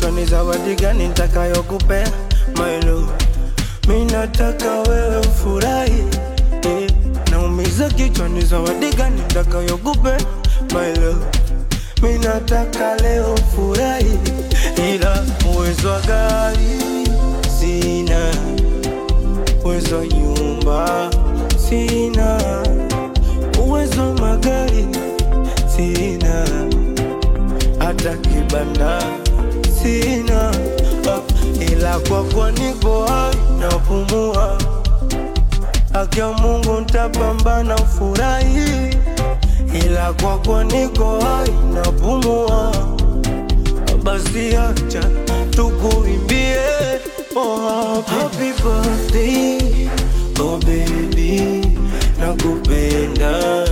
kichwa ni zawadi gani nitakayokupea my love mi nataka wewe ufurahi eh. naumiza kichwa ni zawadi gani nitakayokupea my love mi nataka leo ufurahi ila uwezo wa gari sina uwezo wa nyumba sina uwezo wa magari sina hata kibanda sina ah, ila kwa kuwa niko hai napumua haki ya Mungu ntapambana ufurahi ila kwa kuwa niko hai napumua basi acha tukuimbie oh, happy birthday oh baby nakupenda